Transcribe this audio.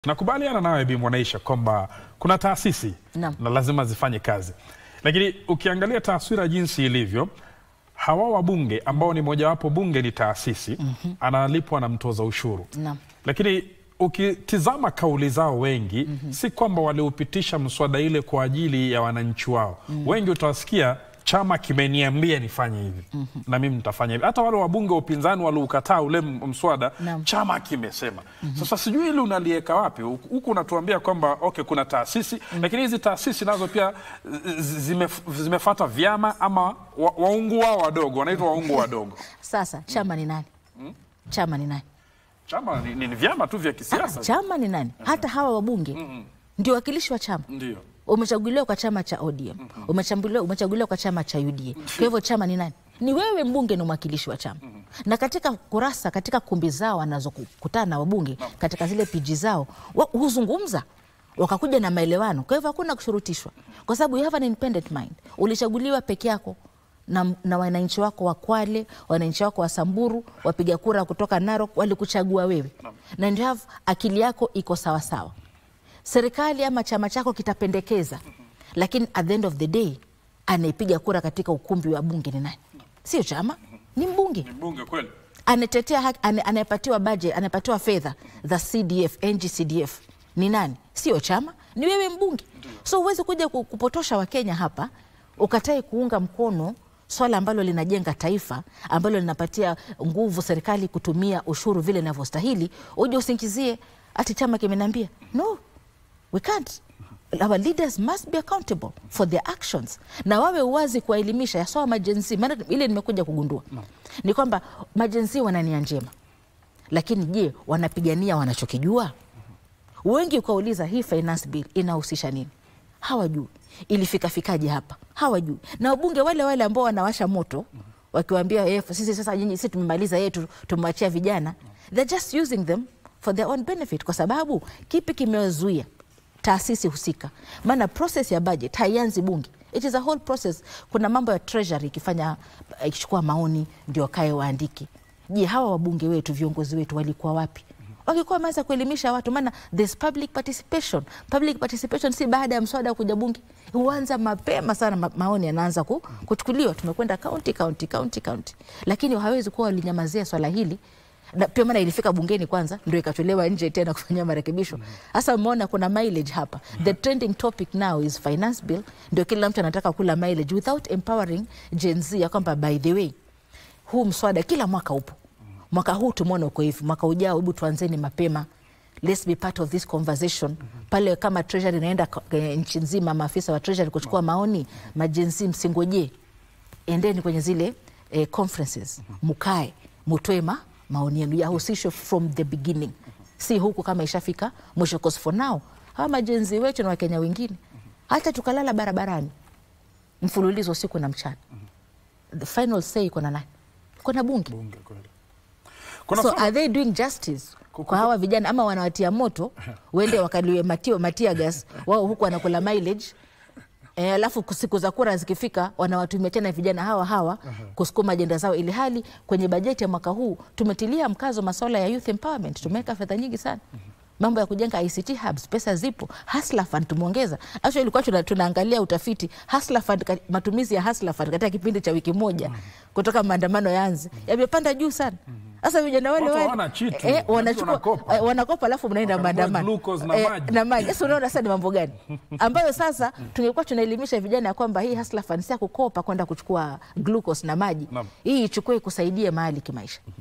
Nakubaliana nawe Bi Mwanaisha kwamba kuna taasisi Naam. na lazima zifanye kazi, lakini ukiangalia taswira jinsi ilivyo, hawa wabunge ambao ni mojawapo, bunge ni taasisi analipwa na mtoza ushuru Naam. lakini ukitizama kauli zao wengi si kwamba waliupitisha mswada ile kwa ajili ya wananchi wao. Wengi utawasikia chama kimeniambia nifanye hivi na mimi nitafanya hivi. Hata wale wabunge wa upinzani waliukataa ule m- mswada, Naam. chama kimesema. Sasa sijui ili unaliweka wapi huku huku unatuambia kwamba okay, kuna taasisi lakini hizi taasisi nazo pia z- zime, zimefata vyama ama wa, waungu wao wadogo wanaitwa waungu wadogo. Sasa chama ni nani? Chama ni nani? Chama ni, ni, ni vyama tu vya Ah, kisiasa chama ni nani? Hata hawa wabunge ndio wakilishi wa chama. ndio. Umechaguliwa kwa chama cha ODM, umechaguliwa, umechaguliwa kwa chama cha UDA. Kwa hivyo chama ni nani? Ni wewe mbunge na mwakilishi wa chama. Na katika kurasa, katika kumbi zao wanazokutana na wabunge, katika zile piji zao wa- huzungumza wakakuja na maelewano. Kwa hivyo hakuna kushurutishwa, kwa sababu you have an independent mind. Ulichaguliwa peke yako na, na wananchi wako wa Kwale, wananchi wako wa Samburu, wapiga kura kutoka Narok walikuchagua wewe, na ndio have akili yako iko sawasawa serikali ama chama chako kitapendekeza, lakini at the end of the day anayepiga kura katika ukumbi wa bunge ni nani? Sio chama, ni mbunge Ni mbunge kweli. anatetea haki, ane- anayepatiwa budget, anayepatiwa fedha za CDF, NGCDF ni nani? Sio chama, ni wewe mbunge. So huwezi kuja ku- kupotosha Wakenya hapa ukatae kuunga mkono swala ambalo linajenga taifa ambalo linapatia nguvu serikali kutumia ushuru vile inavyostahili, uje usingizie ati chama kimeniambia. No, we can't. Our leaders must be accountable for their actions, na wawe uwazi kuwaelimisha yasawa majenzi. Maana ile nimekuja kugundua ni kwamba majenzi wana nia njema, lakini je, wanapigania wanachokijua? Wengi ukauliza hii finance bill inahusisha nini, hawajui. Ilifika fikaje hapa, hawajui. Na wabunge wale wale ambao wanawasha moto wakiwaambia eh, sisi sasa nyinyi sisi tumemaliza yetu, tumewachia vijana, they're just using them for their own benefit, kwa sababu kipi kimewazuia taasisi husika? Maana process ya budget haianzi bunge, it is a whole process. Kuna mambo ya treasury ikifanya ikichukua maoni ndio kae waandike. Je, hawa wabunge wetu viongozi wetu walikuwa wapi? Wakikuwa wameanza kuelimisha watu, maana there's public participation. Public participation si baada ya mswada kuja bunge, huanza mapema sana, ma maoni yanaanza ku, kuchukuliwa. Tumekwenda county county county county, lakini hawezi kuwa walinyamazia swala hili na pia maana ilifika bungeni kwanza ndio ikatolewa nje tena kufanyia marekebisho. Sasa umeona kuna mileage hapa. The trending topic now is finance bill, ndio kila mtu anataka kula mileage without empowering Gen Z ya kwamba by the way huu mswada kila mwaka upo. Mwaka huu tumeona uko hivi, mwaka ujao hebu tuanzeni mapema. Let's be part of this conversation. Pale kama treasury inaenda ko- eh, nchi nzima, maafisa wa treasury kuchukua maoni, majenzi msingojee endeni kwenye zile eh, conferences mukae mutoe ma, maoni yenu yahusishwe from the beginning, si huku kama ishafika mwisho. Cause for now hawa majenzi wetu na wakenya wengine hata tukalala barabarani mfululizo usiku na mchana, the final say iko na nani? Iko na bunge. Bunge kweli. Kuna So swala- are they doing justice Kuku- kwa hawa vijana ama wanawatia moto wende wakaliwe matio matia gas wao huku wanakula mileage E, alafu siku za kura zikifika wanawatumia tena vijana hawa hawa kusukuma ajenda zao, ili hali kwenye bajeti ya mwaka huu tumetilia mkazo masuala ya youth empowerment, tumeweka fedha nyingi sana mambo ya kujenga ICT hubs, pesa zipo. Hustler Fund tumeongeza. Actually ilikuwa tuna, tunaangalia utafiti Hustler Fund, ka- matumizi ya Hustler Fund katika kipindi cha wiki moja kutoka maandamano yaanze yamepanda juu sana. Sasa vijana wale Watu wale hawana chitu. eh, Watu wanachukua wanakopa. eh, wanakopa alafu mnaenda Wakanunua maandamano glucose na maji. na maji. Sasa unaona sasa ni mambo gani ambayo sasa tungekuwa tunaelimisha vijana ya kwamba hii Hustler Fund si ya kukopa kwenda kuchukua glucose na maji, Naam. hii ichukue ikusaidie mahali kimaisha.